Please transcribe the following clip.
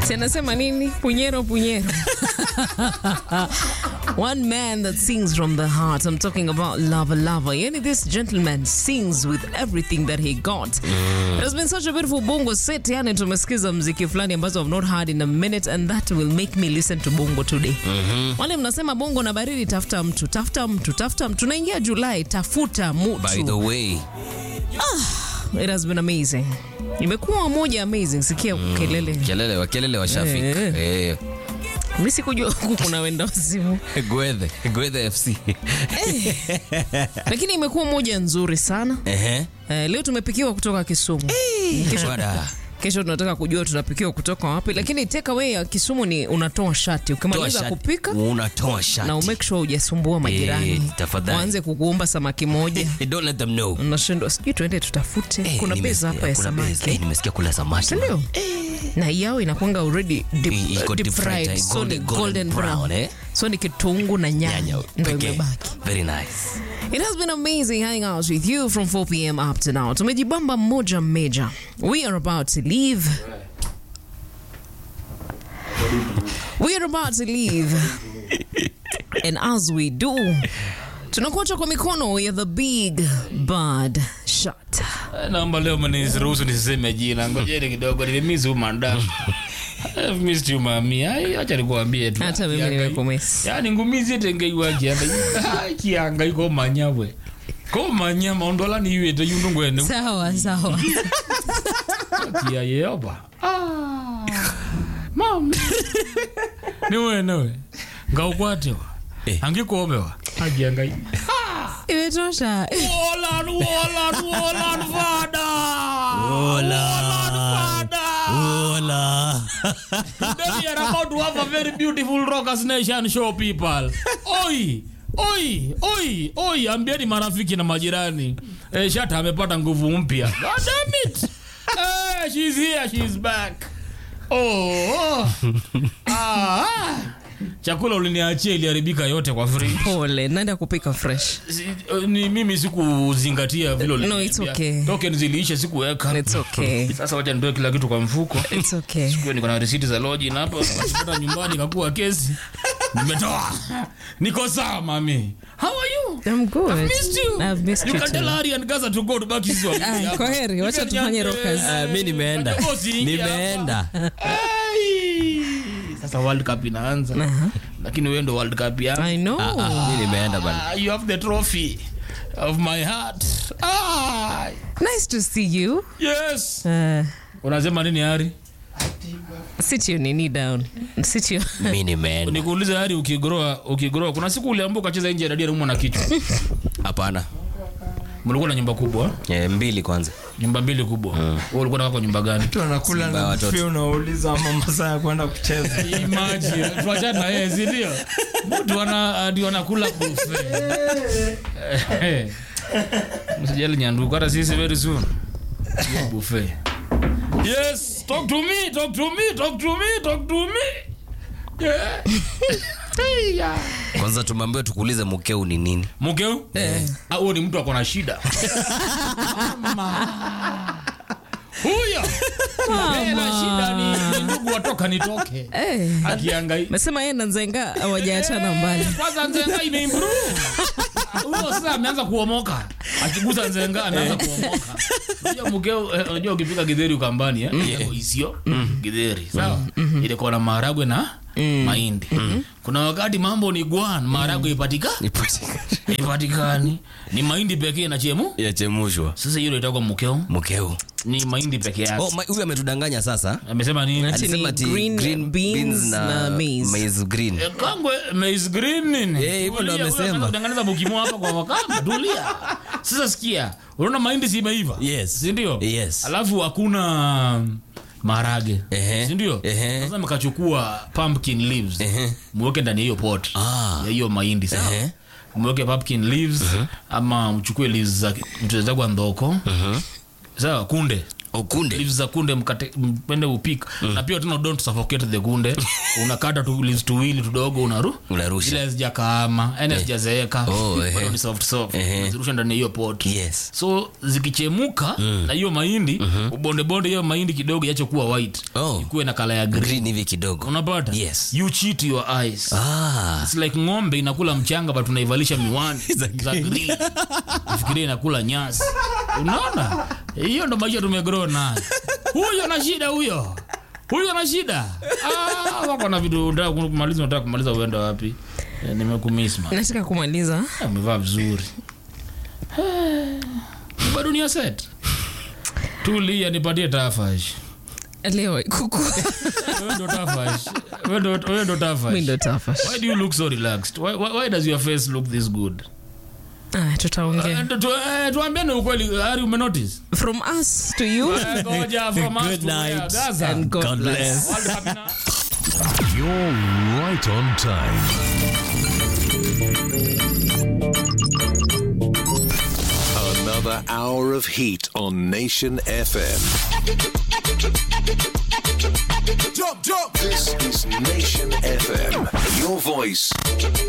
Si anasema nini? Punyero punyero. One man that sings from the heart. I'm talking about Lava Lava. Yani this gentleman sings with everything that he got. It has been such a beautiful bongo set. Yani tumesikiza mziki fulani ambazo I've not heard in a minute and that will make me listen to bongo today. Wale mnasema bongo na baridi, tafuta mtu, tafuta mtu, tafuta mtu. Tunaingia Julai, tafuta mtu. By the way, It has been amazing. Imekuwa moja amazing. Sikia kelele. kelele wa kelele washafika. Eh. Eh. Mimi sikujua huku kuna wenda wazimu. Gwethe, Gwethe FC. Lakini imekuwa moja nzuri sana. Ehe. Eh, leo tumepikiwa kutoka Kisumu. Kesho, Bwana. kesho tunataka kujua tunapikiwa kutoka wapi, lakini take away ya Kisumu ni unatoa shati Toa ukimaliza shati. kupika Unatoa shati. na umake sure hujasumbua majirani Eh, tafadhali. waanze kukuomba samaki moja Eh, Don't let them know. unashindwa sijui tuende tutafute Eh, kuna nimesikia- beza hapa ya kuna beza. Eh, samaki nimesikia kula samaki. sindio na yao inakwanga already deep, I- iko deep deep fried, fried eh, so ni golden- golden golden brown, brown eh? so ni kitungu na nyanya Nyanya ndo pekee. imebaki Very nice. It has been amazing hanging out with you from 4 p.m. up to now. Tumejibamba moja meja. We are about to leave. We are about to leave. And as we do, tunakuacha kwa mikono ya the big bad shot. naomba leo mniruhusu nisiseme jina ngojeni kidogo nimemiss umanda I've missed you mami Ai, acha nikuambie tu Hata mimi Kianga- nimekumiss. yani ngumizi tengeiwa kianda kianga iko manyawe ko manya maondola ni iwete yundu ngwene Sawa sawa. kia yeoba mam ni wenewe ngaukwatewa Eh. angikobewa agiangai Imetosha. Wolan, Wolan, Wolan, Fada! Wolan, Fada! Hola. Then we are about to have a very beautiful Rockers Nation show, people. Oi! Oi, oi, oi, ambieni marafiki na majirani. Eh, Shata amepata nguvu mpya. God damn it. Eh, she's here, she's back. Oh. oh. Ah. ah. Chakula uliniachia iliharibika yote kwa free. Pole, naenda kupika fresh. Si- eh, ni mimi sikuzingatia vile No, uliniambia. it's okay. Token ziliisha sikuweka. It's okay. Sasa wacha nitoe kila kitu kwa mfuko. It's okay. Kwa niko na risiti za loji na hapa wakipata nyumbani kakuwa kesi. Nimetoa. Niko sawa mami. How are you? I'm good. I've missed you. I've missed You you can too. tell Ari and Gaza to go to back hizo. Ah, kwa heri, wacha tufanye rockers. Ah, mi nimeenda. Nimeenda. Sasa World Cup inaanza. Lakini wewe ndo World Cup ya. I know. Ah, mi nimeenda bana. Ah, you have the trophy of my heart. Ah, Nice to see you. yes. Uh, Unasema nini Ari? sit your nini down. Sit your... Mi nimeenda. Nikuulize Ari, ukigroa ukigroa, kuna siku uliambuka ukacheza nje ya dadia naumwa na kichwa. Hapana. Mlikuwa na nyumba kubwa, Eh, mbili kwanza. nyumba mbili kubwa. Wewe ulikuwa unataka kwa nyumba gani? mtu anakula Simba ya na watoto. buffet unauliza ama masaa ya kwenda kucheza Imagine, tuachane na yeye, si ndio? Mtu ana ndio anakula buffet. Eh, Msijali nyanduku, hata sisi very soon. Hiyo buffet. Yes, talk to me, talk to me, talk to me, talk to me. Yeah. Hey, yeah. Kwanza tumeambiwa tukuulize mkeu ni nini? mkeu Ah, huyo ni mtu ako na shida huyo Yeye na shida ni ni ndugu watoka nitoke Eh. akiangai Mesema yeye na Nzenga hawajaachana mbali. kwanza nzenga imeimprove huyo sasa ameanza kuomoka akigusa nzenga anaanza kuomoka unajua mkeo eh, unajua ukipika githeri ukambani eh yeah. isio githeri sawa ile kwa na maharagwe na mahindi kuna wakati mambo ni gwan maharagwe ipatika ipatikani ni mahindi pekee na chemu Yachemushwa. sasa hiyo itakuwa mkeo Mkeu. ni mahindi peke yake Oh, ma- huyu ametudanganya sasa. amesema nini Ati ni Alisema ati green beans na maize. maize green. Eh, kangwe maize green nini Eh, hivyo ndo Tulia, amesema. wewe unataka kutengeneza mukimo hapa kwa wakamba tulia sasa sikia unaona mahindi si imeiva Yes. si ndio Yes. alafu hakuna maharage Ehe. si ndio Ehe. sasa mkachukua pumpkin leaves Ehe. mweke ndani ya hiyo pot Ah. ya hiyo mahindi sawa Ehe. mweke pumpkin leaves ama mchukue leaves za mchezagwa ndoko sawa kunde Ukunde. leaves za kunde mkate mpende upik na pia tena don't suffocate the kunde unakata tu leaves tuwili tudogo unaru Unarusha. zile hazijakaama yani hazijazeeka Oh, ehe. bado ni soft soft Ehe. unazirusha ndani ya hiyo pot Yes. so zikichemuka na hiyo mahindi ubonde bonde hiyo mahindi kidogo yache kuwa white Oh. ikuwe na kala ya green Green hivi kidogo. unapata Yes. you cheat your eyes Ah. It's like ng'ombe inakula mchanga but unaivalisha miwani za green fikiria inakula nyasi unaona hiyo ndo maisha tumegrow nayo huyo na shida huyo huyo na shida ah, wako na vitu unataka kumaliza unataka kumaliza uende wapi eh, nimekumiss man nataka kumaliza amevaa vizuri Eh, bado ni set tulia nipatie tafash leo kuku wewe ndo tafash wewe ndo wewe ndo mi tafash ndo tafash why do you look so relaxed why, why, why does your face look this good ah, tutaongea Eh, tu- eh, tuambieni ukweli ari umenotice from us to you Eh, ngoja, from us Good to where? night. Gaza. and god, God bless. bless. World Cup ina- You're right on time. Another hour of heat on Nation FM. Jump, jump. This is Nation FM. Your voice,